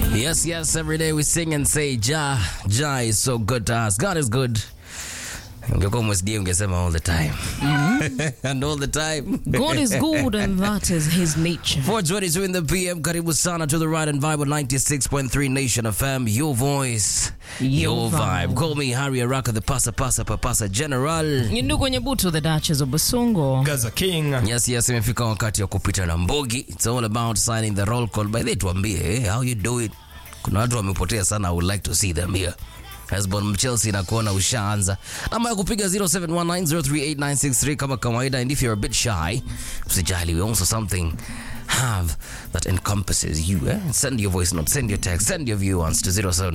Yes, yes, every day we sing and say, Jah, Jah is so good to us. God is good. Ungekuwa MSD ungesema all the time. and all the time. God is good and that is his nature. 422 in the PM, karibu sana to the right and vibe on 96.3 Nation FM. Your voice, your, Your vibe. vibe. Call me Harry Araka, the pasa pasa papasa general. Ndugu kwenye butu the Duchess of Basongo. Gaza King. Yes, yes, imefika wakati wa kupita na mbogi. It's all about signing the roll call. By the way, tuambie, eh, how you do it? Kuna watu wamepotea sana, I would like to see them here. Hesbon Chelsea na kuona ushaanza. Namba ya kupiga 0719038963 kama kawaida and if you're a bit shy, usijali, we also something have that encompasses you. Eh? Send your voice note, send your text, send your view to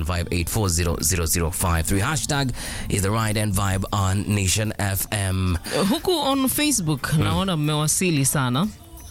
0758400053. Hashtag is the right and vibe on Nation FM. Huku on Facebook naona mmewasili sana.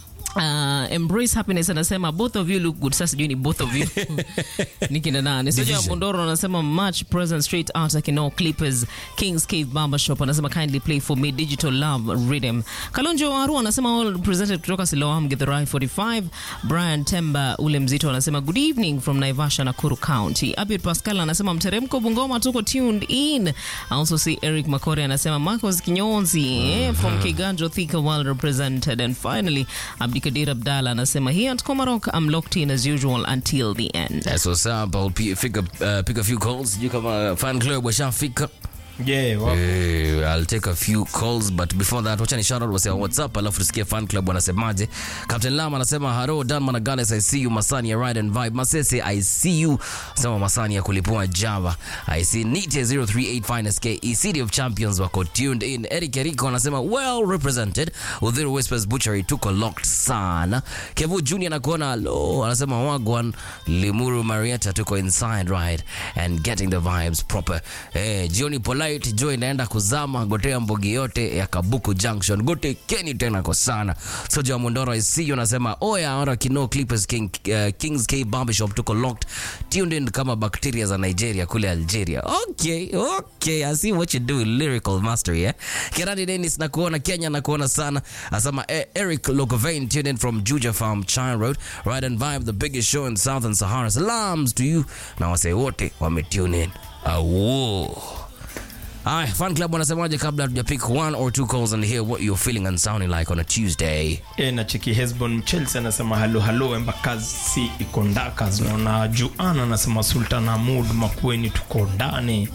Uh, embrace happiness anasema both of you look good. Sasa sijui ni both of you ni kina nani? Soja Division. Mondoro anasema match present straight out Kino Clippers Kings Cave Barber Shop anasema kindly play for me digital love rhythm. Kalonjo Waru anasema all presented kutoka Siloam Githurai 45. Brian Temba ule mzito anasema good evening from Naivasha Nakuru County. Abid Pascal anasema mteremko Bungoma tuko tuned in. I also see Eric Makore anasema Marcos Kinyonzi eh, from Kiganjo Thika well represented and finally Abdikadir Abdalla anasema here at Komarok I'm locked in as usual until the end. That's what's up. I'll pick, pick, up, uh, pick a few calls. You kama fan club washafika. Yeah, wa- Eh, I'll take a few calls but before that wacha ni shout out wase wa WhatsApp alafu tusikie fan club wanasemaje. Captain Lam anasema haro Dan Managales I see you Masani ya ride and vibe. Masese I see you. Sema Masani ya kulipua Java. I see Nite 038 Finest KE City of Champions wako tuned in. Eric Eriko anasema well represented. Udhiru Whispers Butchery tuko locked sana. Kevu Junior nakuona lo anasema wagwan Limuru Marietta tuko inside right and getting the vibes proper. Eh, jioni polite Joy inaenda kuzama gotea mbogi yote ya Kabuku Junction. Gote keni tena kwa sana. Soja wa Mondoro I see you anasema oya ora kino Clippers King, uh, Kings K Barbershop tuko locked tuned in kama bacteria za Nigeria kule Algeria. Okay, okay. I see what you do lyrical mastery eh. Kirani Dennis na kuona Kenya na kuona sana. Asema eh, Eric Logovain tuned in from Juja Farm China Road. Ride and Vibe the biggest show in Southern Sahara. Salams to you. Na wase wote wame tune in. Awo. Aya, fan club wanasemaje kabla hatujapick one or two calls and hear what you're feeling and sounding like on a Tuesday. e, na cheki Hesbon Chelsea anasema halo halo Embakasi iko ndakas. Naona Juana anasema Sultan Hamud Makueni tuko ndani.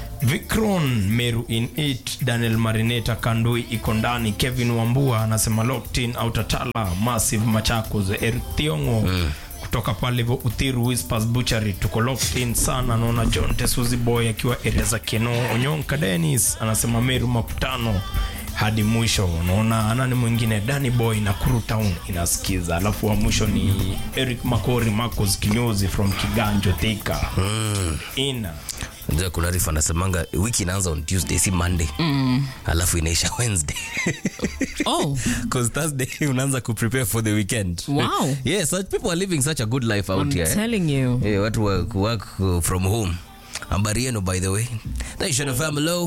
Vikron Meru in it Daniel Marineta Kandui iko ndani. Kevin Wambua anasema locked in Autatala Massive Machakos Eric Thiongo kutoka pale hivyo Uthiru Whispers Butchery tuko locked in sana. Naona John Tesuzi Boy akiwa area za Keno. Onyonka Dennis anasema Meru makutano hadi mwisho. Unaona anani mwingine Danny Boy na Kuru Town inasikiza, alafu wa mwisho ni Eric Makori Marcos Kinyozi from Kiganjo Thika ina Ndio kuna rifa anasemanga wiki inaanza on Tuesday si Monday. Mm. Alafu inaisha Wednesday. Oh, Cause Thursday unaanza ku prepare for the weekend. Wow. yeah, such people are living such a good life out I'm here. telling you. Yeah, watu wa work uh, from home. Habari yenu by the way. Nation FM hello.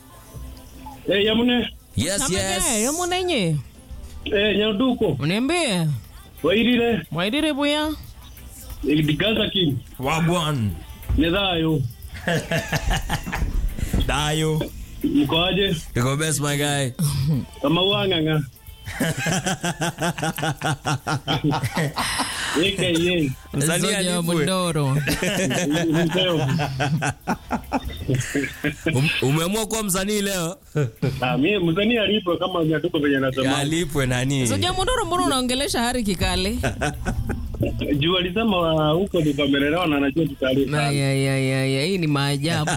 Eh, Yamune, Yes, Samege, yes. yomo nenye. eh, Nyaduko, Uniambie. Wairire, Mwaidire buya. Gaza King, wagwan Nedhayo, dayo mkoaje? You best my guy. Kama wanganga. AKA, Mzali Soja wa alipwe. Mondoro. mzeo. Um, umeamua kuwa msanii leo? Ah, mimi mzani alipo kama Nyaduko venye nasema. Alipwe nani? Soja wa Mondoro, mbona unaongelesha Hari Kikale? Juu alisema wa- huko tukamelelewa na anajua Na tutaarifa. ya ya ya ya, hii ni maajabu.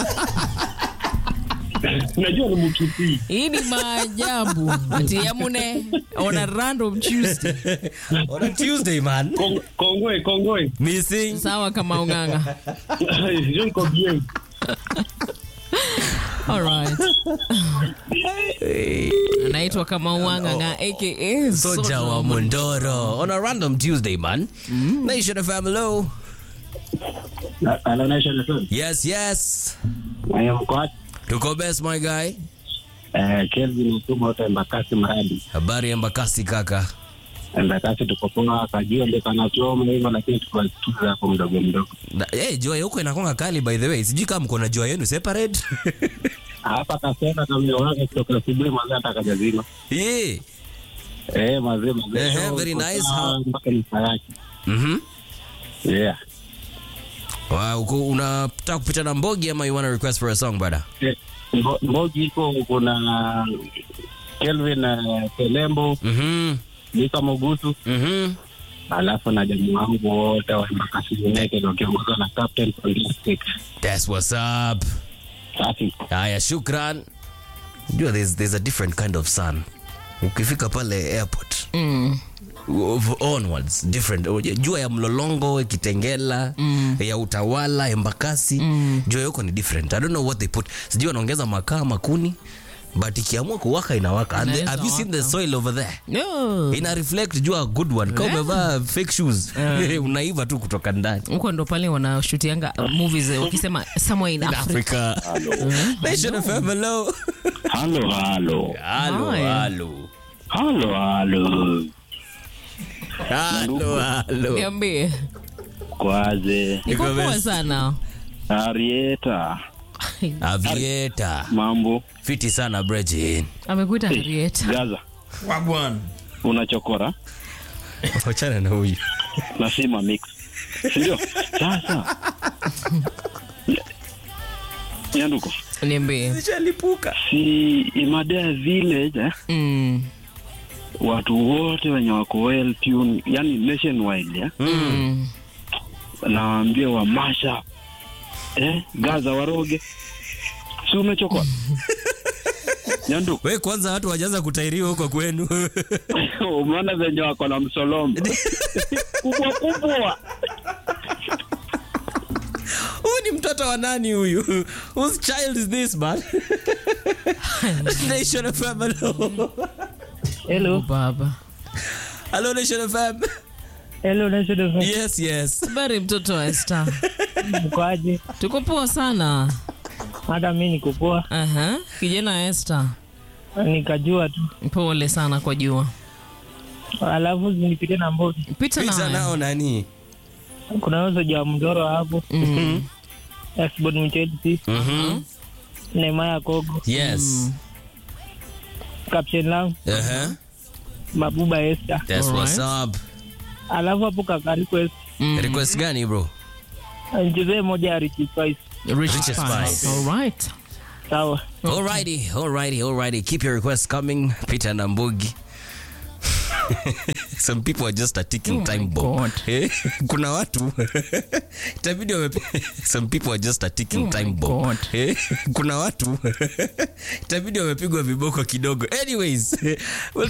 Najua ni mkipi. Hii ni maajabu. Ati Yamune on a random Tuesday. On a Tuesday man. Kong- Kongoe, Kongoe. Missing. Sawa kama unganga. Je niko bien. All right. Anaitwa kama unganga aka Soja wa Mondoro. On a random Tuesday man. Nation FM hello. Anaonesha na Yes, yes. Haya mkoaje? Tuko best my guy. Eh, Kelvin Mtuma wote Mbakasi Mradi. Habari ya Mbakasi kaka. Embakasi tuko poa, akajua ndio kanachoma hivyo, lakini tukasikiza hapo mdogo mdogo. Na- Eh, jua ya huko inakonga kali by the way. Sijui kama mko na jua yenu separate. Hapa kasema kama wake kutoka asubuhi mazee hata akajazima. Yeah. Eh, mazee mazee. Ehe, So, very uko nice. sawa How- Mpaka nifa yake. Mhm. Yeah. Wow, uko unataka kupita na Mbogi ama you want a request for a song brother? Eh, Mbo- Mbogi iko kuna Kelvin uh, Telembo, Mhm. Mika Mogutu, Mhm. alafu na jamii wangu wote wa Embakasi United wakiongozwa na Captain Fantastic. That's what's up. Safi. Haya, shukran. Jua there's, there's a different kind of sun. Ukifika pale airport Mm. of- onwards different jua ya mlolongo kitengela ya utawala embakasi jua ya huko ni different i don't know what they put sijui wanaongeza makaa makuni but ikiamua kuwaka inawaka and the, Inaweza have you seen the waka. soil over there No. ina reflect jua a good one kama Yeah. umevaa fake shoes unaiva tu kutoka ndani huko ndo pale wanashutianga uh, movies eh, wakisema somewhere in Africa. Africa. Nation FM, hello. Halo, halo. Halo, Hi. halo. Halo, halo. Halo, halo. Niambie. Kwaze. Niko Niko poa best. sana. Arieta. Avieta. Mambo. Fiti sana Bridget. Amekuita Harriet. Gaza. Wagwan. Unachokora Wachana na huyu. na sima mix. Sindio? Sasa. Nyanduko. Niambie. Nishalipuka. Si Imadea village eh? Mm. Watu wote wenye wako well tuned, yani nationwide eh? Mm. Nawaambia wa masha eh? Gaza waroge. Si umechokora? Nyanduko. We kwanza watu wajaanza kutairiwa huko kwenu. Umeona venye wako na msolomba kubwa kubwa. Huyu ni mtoto wa nani huyu? Whose child is this man? Nation FM, hello. Hello, Baba. Hello Nation FM. hello, Nation FM. Yes, yes. Habari mtoto wa Esther. Mkoaje? Tuko poa sana. Hata mi niko poa, Aha. Kijana Esther. nikajua tu, Pole sana kwa jua. alafu zinipite na Mbogi. Pita Pita na. nao nani? Kuna huyo soja wa mdoro hapo, Mm. Asbon Mchelsi, Mhm. Neymar Kogo, Yes. Captain Lam, Uh-huh. Mabuba Esther, That's what's up. alafu hapo kaka request Mm. Request gani bro? nichezee moja ya Richie Spice. Rich Richest Spice. Spice. All right. Sawa. Alrighty, alrighty, alrighty. Keep your requests coming. Peter Nambugi. Some people are just a ticking Oh my time bomb. God. Eh, Kuna watu itabidi wamepe some people are just a ticking Oh my time bomb. God. Eh, Kuna watu itabidi wamepigwa viboko kidogo. Anyways, we'll